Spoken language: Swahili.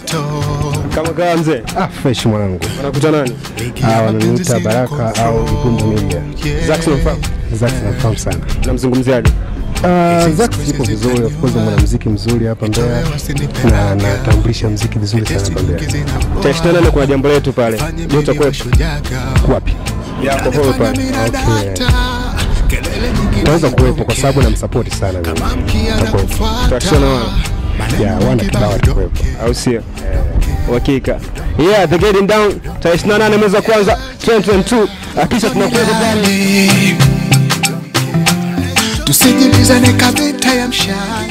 Kama kawa mzee, Ah, fresh mwanangu. wanakuta nani? Ah, wananiita Baraka au Igundu Media. Zax unamfahamu? Zax nafahamu sana. Namzungumziaje? Ah, Zax yupo vizuri, of course mwanamuziki mzuri hapa Mbeya na anatambulisha muziki vizuri sana hapa Mbeya. Tarehe 28 kuna jambo letu pale. Je, utakuwepo? Wapi? Yako holo pale. Okay. Naweza kuwepo kwa sababu namsupport sana mimi. Takuwepo. Tutashona wana. Ya, wana kibao atakuwepo. Au sio? Uhakika. Yeah, the getting down tarehe 28 mwezi wa kwanza 2022. Hakisha tunakuwepo pale. tusijibizane kabeta ya mshahara